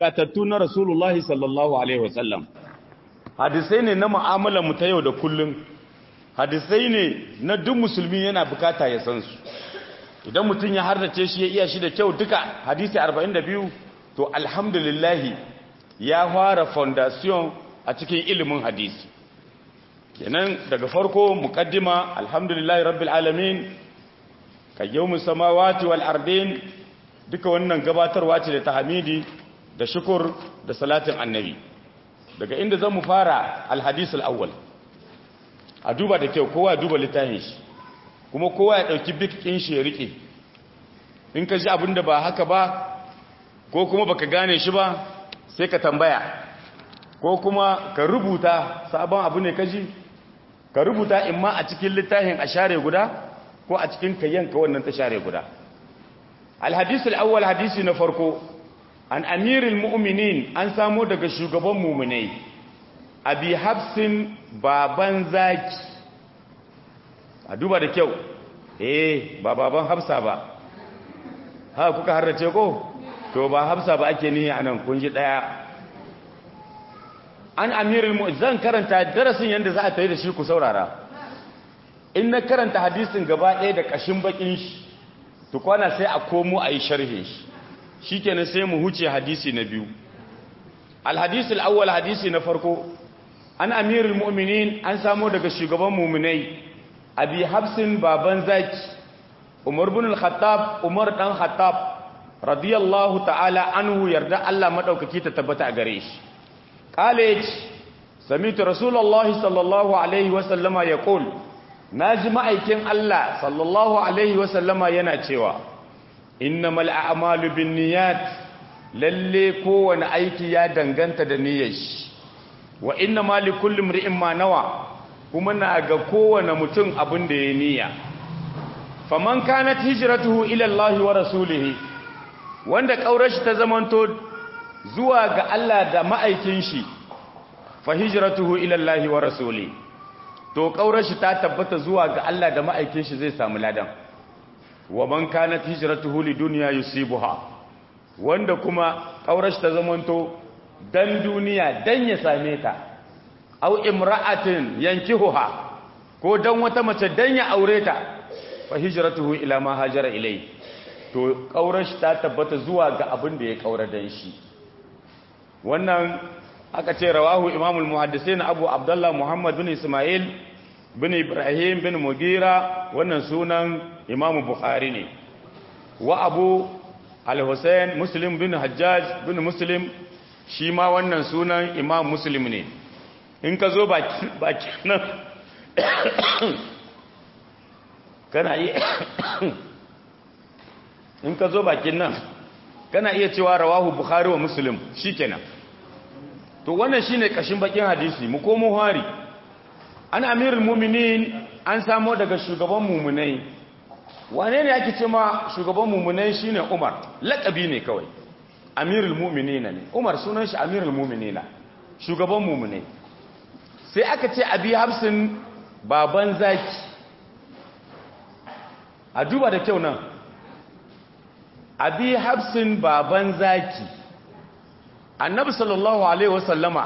gatattu na rasulullahi sallallahu alaihi wasallam hadisai ne na mu'amalar mu ta yau da kullum hadisai ne na duk musulmi yana bukata ya san su idan mutum ya hardace shi ya iya shi da kyau duka hadisi 42 to alhamdulillahi ya fara foundation a cikin ilimin hadisi kenan daga farko muqaddima alhamdulillahi rabbil alamin kayyumus samawati wal ardin duka wannan gabatarwa ce da tahmidi da shukur da salatin annabi daga inda zan mu fara alhadis al-awwal a duba da kyau kowa duba littafin shi kuma kowa ya dauki bikin shi ya rike in ka ji abinda ba haka ba ko kuma baka gane shi ba sai ka tambaya ko kuma ka rubuta sabon abu ne kaji ka rubuta imma a cikin littafin a share guda ko a cikin kayyanka wannan ta share guda alhadis al-awwal hadisi na farko an amirul mu'minin an samo daga shugaban mu'minai abi hafsin baban zaki a duba da kyau eh ba baban hafsa ba ha kuka harrace ko to ba hafsa ba ake nihi anan kun ji daya an amirul mu'minin zan karanta darasin yanda za a tayi da shi ku saurara in na karanta hadisin gaba ɗaya da kashin bakin shi to kwana sai a komo a yi sharhin shi shikenan sai mu huce hadisi na biyu alhadisul awwal hadisi na farko an amirul mu'minin an samo daga shugaban mu'minai abi hafsin baban zaki umar ibn al-khattab umar dan khattab radiyallahu ta'ala anhu yarda Allah madaukaki ta tabbata a gare shi qala sami'tu rasulullahi sallallahu alaihi wa sallama yaqul naji ma'aikin Allah sallallahu alaihi wa sallama yana cewa innamal a'malu binniyat lalle kowane aiki ya danganta da niyyar shi wa innamal likulli imri'in ma nawa kuma na ga kowane mutum abin da ya niyya faman kanat hijratuhu ila Allah wa rasulihi wanda kaurashi ta zamanto zuwa ga Allah da ma'aikin shi fa hijratuhu ila Allah wa rasulihi to kaurashi ta tabbata zuwa ga Allah da ma'aikin shi zai samu ladan wa man kanat hijratuhu lidunya yusibuha wanda kuma kaurashi ta zamanto dan duniya dan ya same ta aw imra'atin yankihuha ko dan wata mace dan ya aure ta fa hijratuhu ila ma hajara ilai to kaurashi ta tabbata zuwa ga abin da ya kaura dan shi wannan aka ce rawahu imamul muhaddisin abu abdullah muhammad bin isma'il bin ibrahim bin mugira wannan sunan imamu bukhari ne wa abu al-hussein muslim bin hajjaj bin muslim shi ma wannan sunan imam muslim ne in ka zo baki nan kana iya in ka zo bakin nan kana iya cewa rawahu bukhari wa muslim shikenan to wannan shine kashin bakin hadisi mu komo hari an amirul mu'minin an samo daga shugaban mu'minai wane ne ake ce ma shugaban mu'minai shine Umar laqabi ne kawai amirul mu'minin ne Umar sunan shi amirul mu'minin shugaban mu'minai sai aka ce abi hafsin baban zaki a duba da kyau nan abi hafsin baban zaki annabi sallallahu alaihi wasallama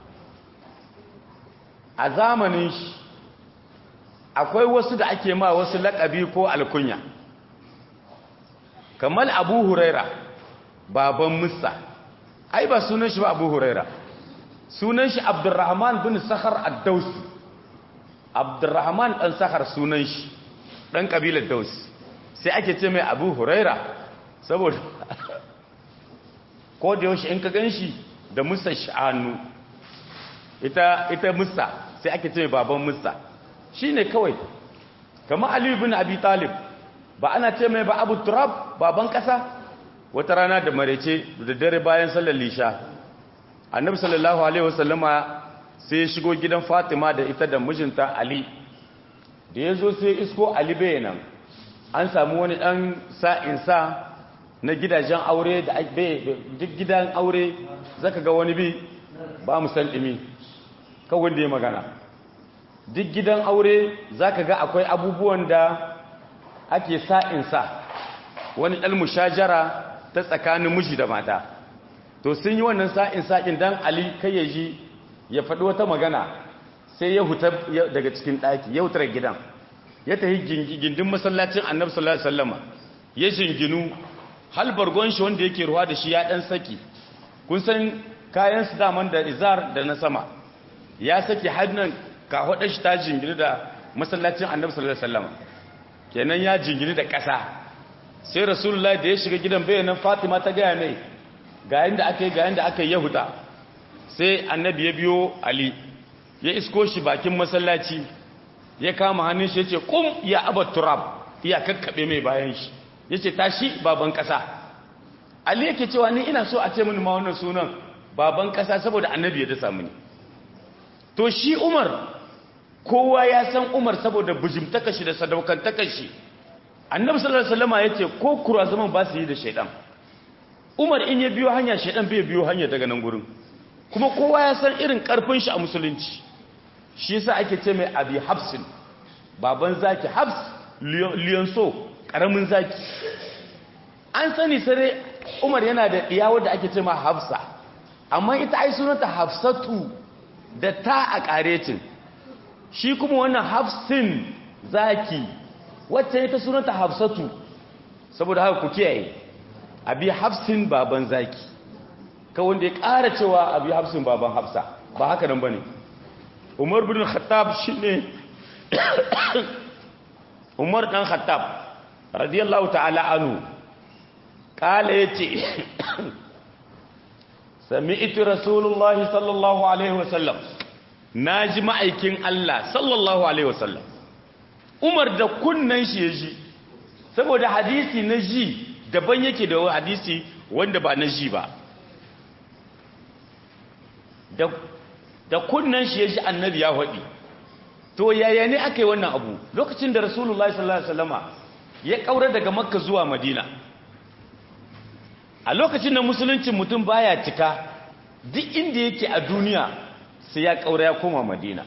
a zamanin shi akwai wasu da ake ma wasu laƙabi ko alkunya kamar abu huraira baban musa ai ba sunan shi ba abu huraira sunan shi abdurrahman bin sakhar ad-dausi abdurrahman dan sakhar sunan shi dan kabilar dausi sai ake ce mai abu huraira saboda ko da yaushe in ka ganshi da musa sha'anu ita ita musa sai ake ce mai baban musa shine kawai kamar ali ibn abi talib ba ana ce mai ba abu turab baban kasa wata rana da marece da dare bayan sallar lisha annabi sallallahu alaihi wasallama sai ya shigo gidan fatima da ita da mijinta ali da ya zo sai isko ali bayanan an samu wani ɗan sa'insa na gidajen aure da duk gidan aure zaka ga wani bi ba mu san ɗimi kawai da ya magana duk gidan aure zaka ga akwai abubuwan da ake sa'insa wani ɗan mushajara ta tsakanin miji da mata to sun yi wannan sa'in sa'in dan ali kai ya ji ya faɗi wata magana sai ya huta daga cikin ɗaki ya hutar gidan ya tafi gindin masallacin annabi sallallahu alaihi wasallama ya jinginu hal bargon shi wanda yake ruwa da shi ya dan saki kun san kayan su daman da izar da na sama ya saki hannun ka hada shi ta jingini da masallacin annabi sallallahu alaihi wasallama kenan ya jingini da ƙasa sai rasulullahi da ya shiga gidan bayanan fatima ta gaya mai ga yanda aka yi ga yanda aka yi yahuda sai annabi ya biyo ali ya isko shi bakin masallaci ya kama hannun shi ya ce kum ya abar turab ya kakkaɓe mai bayan shi ya ce tashi baban ƙasa ali yake cewa ni ina so a ce mini ma wannan sunan baban ƙasa saboda annabi ya dasa mini to shi umar kowa ya san umar saboda bujimtaka shi da sadaukantaka shi annabi sallallahu alaihi wasallam ya ce ko kura zaman ba su yi da shaidan umar in ya biyo hanya shaidan bai biyo hanya daga nan gurin kuma kowa ya san irin karfin shi a musulunci shi yasa ake ce mai abi hafsin baban zaki hafs liyonso karamin zaki an sani sare umar yana da ɗiya wadda ake ce ma hafsa amma ita ai sunanta hafsatu da ta a ƙaretin shi kuma wannan hafsin zaki wacce ita sunanta hafsatu saboda haka ku kiyaye abi hafsin baban zaki ka wanda ya ƙara cewa abi hafsin baban hafsa ba haka nan ba ne umar bin khattab shi ne umar ɗan khattab radiyallahu ta'ala anu ƙala ya ce sami iti rasulullahi sallallahu alaihi wasallam na ji ma'aikin Allah sallallahu alaihi wasallam umar da kunnan shi ya ji saboda hadisi na ji daban yake da hadisi wanda ba na ji ba da kunnan shi ya ji annabi ya haɗi to yaya ne aka yi wannan abu lokacin da rasulullahi sallallahu alaihi wasallama ya ƙaura daga makka zuwa madina a lokacin da musuluncin mutum baya cika duk inda yake a duniya sai ya ƙaura ya koma madina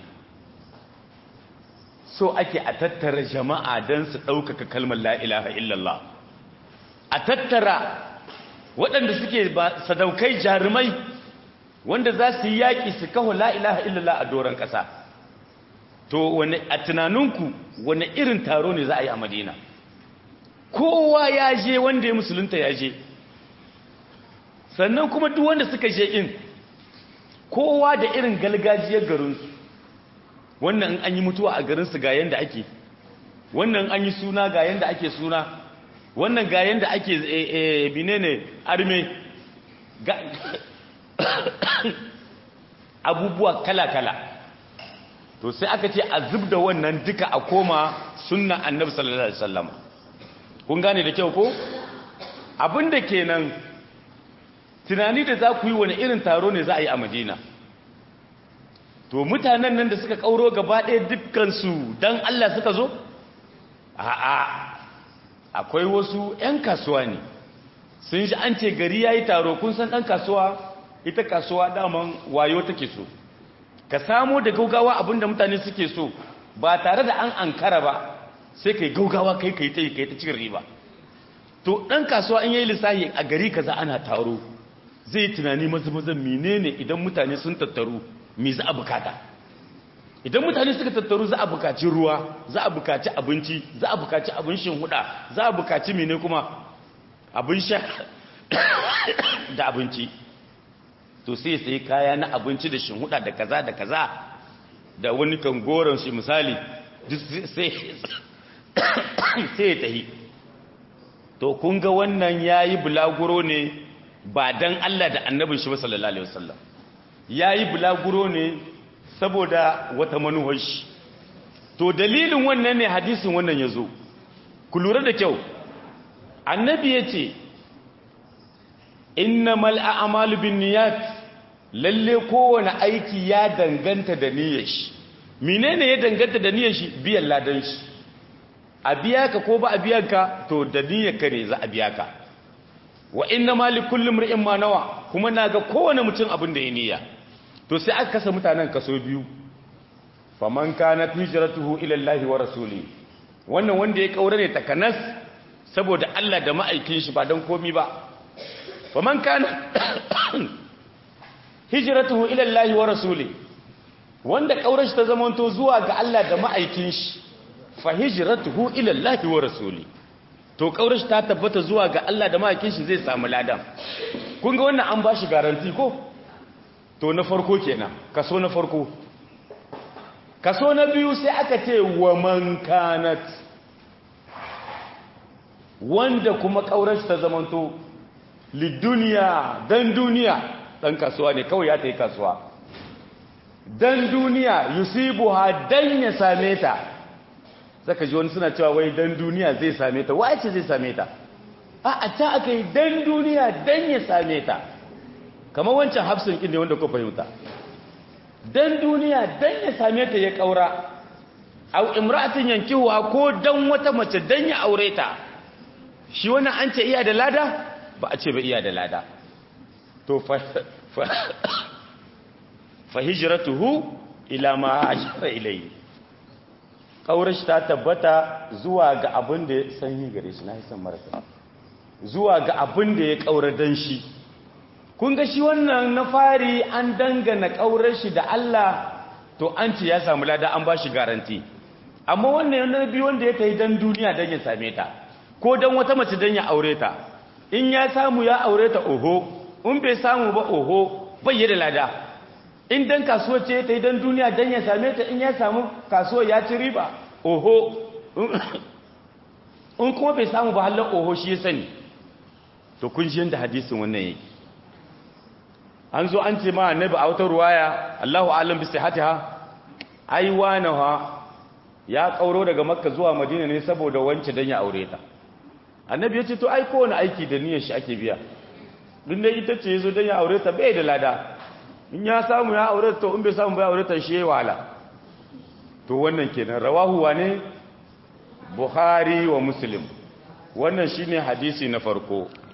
so ake a tattara jama'a don su ɗaukaka kalmar la'ilaha illallah a tattara waɗanda suke sadaukai jarumai wanda za su yi yaƙi su kawo la'ilaha illallah a doron ƙasa to wane a tunaninku wane irin taro ne za a yi a madina kowa ya je wanda ya musulunta ya je sannan kuma duk wanda suka je in kowa da irin galgajiyar garinsu wannan an yi mutuwa a garinsu ga yanda ake wannan an yi suna ga yanda ake suna wannan ga yanda ake binene arme abubuwa kala-kala to sai aka ce a zub da wannan duka a koma sunna annabi sallallahu alaihi wasallam kun gane da kyau ko abinda kenan tunani da za ku yi wani irin taro ne za a yi a madina to mutanen nan da suka kauro gaba ɗaya dukkansu don allah suka zo a'a akwai wasu 'yan kasuwa ne sun shi an ce gari ya yi taro kun san ɗan kasuwa ita kasuwa daman wayo take so ka samo da gaugawa abinda mutane suke so ba tare da an ankara ba sai kai gaugawa kai kai ta yi kai ta cikin riba to ɗan kasuwa in yi lissahi a gari kaza ana taro zai yi tunani mazamazan menene idan mutane sun tattaru me za a bukata idan mutane suka tattaru za a bukaci ruwa za a bukaci abinci za a bukaci abin shin huda za a bukaci mene kuma abin sha da abinci to sai sai kaya na abinci da shin huda da kaza da kaza da wani kan goron shi misali sai sai tahi to kun ga wannan yayi bulaguro ne ba dan Allah da annabin shi sallallahu alaihi wasallam yayi bulaguro ne saboda wata manuwar shi to dalilin wannan ne hadisin wannan yazo ku lura da kyau annabi yace innamal a'malu binniyat lalle kowane aiki ya danganta da niyyar shi menene ya danganta da niyyar shi biyan ladan shi a biya ka ko ba a biya ka to da niyyar ka ne za a biya ka wa inna ma li kulli imrin ma nawa kuma naga kowane mutum abin da ya niyya to sai aka kasa mutanen kaso biyu faman kana hijratuhu ila Allah wa rasuli wannan wanda ya kaura ne takanas saboda Allah da ma'aikin shi ba dan komi ba faman kana hijratuhu ila Allah wa rasuli wanda kaurashi ta zamanto zuwa ga Allah da ma'aikin shi fa hijratuhu ila Allah wa rasuli to kaurashi ta tabbata zuwa ga Allah da ma'aikin shi zai samu ladan kun ga wannan an bashi garanti ko to na farko kenan kaso na farko kaso na biyu sai aka ce wa man kanat wanda kuma kaurashi ta zamanto liduniya dan duniya dan kasuwa ne kawai ya ta yi kasuwa dan duniya yusibuha dan ya same ta saka ji wani suna cewa wai dan duniya zai same ta wace zai same ta a a ta aka yi dan duniya dan ya same ta kamar wancan hafsin kin ne wanda ko fahimta dan duniya dan ya same ta ya kaura au imra'atin yankihuwa ko dan wata mace dan ya aure ta shi wannan an ce iya da lada ba a ce ba iya da lada to fa hijratuhu ila ma hajara ilayhi kaurashi ta tabbata zuwa ga abin da ya sanyi gare shi na hisan marasa zuwa ga abin da ya kaura dan shi kun ga shi wannan na fari an dangana kaurar shi da Allah to an ce ya samu lada an ba shi garanti amma wannan na biyu wanda ya kai dan duniya dan ya same ta ko dan wata mace dan ya aure ta in ya samu ya aure ta oho in bai samu ba oho bai da lada in dan kasuwa ce ta yi dan duniya dan ya same ta in ya samu kasuwa ya ci riba oho in kuma bai samu ba hallar oho shi ya sani to kun shi yadda hadisin wannan yake an zo an ce ma annabi a wata ruwaya Allahu alam bi sihhatiha ai wanaha ya kauro daga makka zuwa madina ne saboda wance dan ya aure ta annabi ya ce to ai kowane aiki da niyyar shi ake biya din dai ita ce yazo dan ya aure ta bai da lada in ya samu ya aure ta to in bai samu ba ya aure ta shi yayi wahala to wannan kenan rawahu wane bukhari wa muslim wannan shine hadisi na farko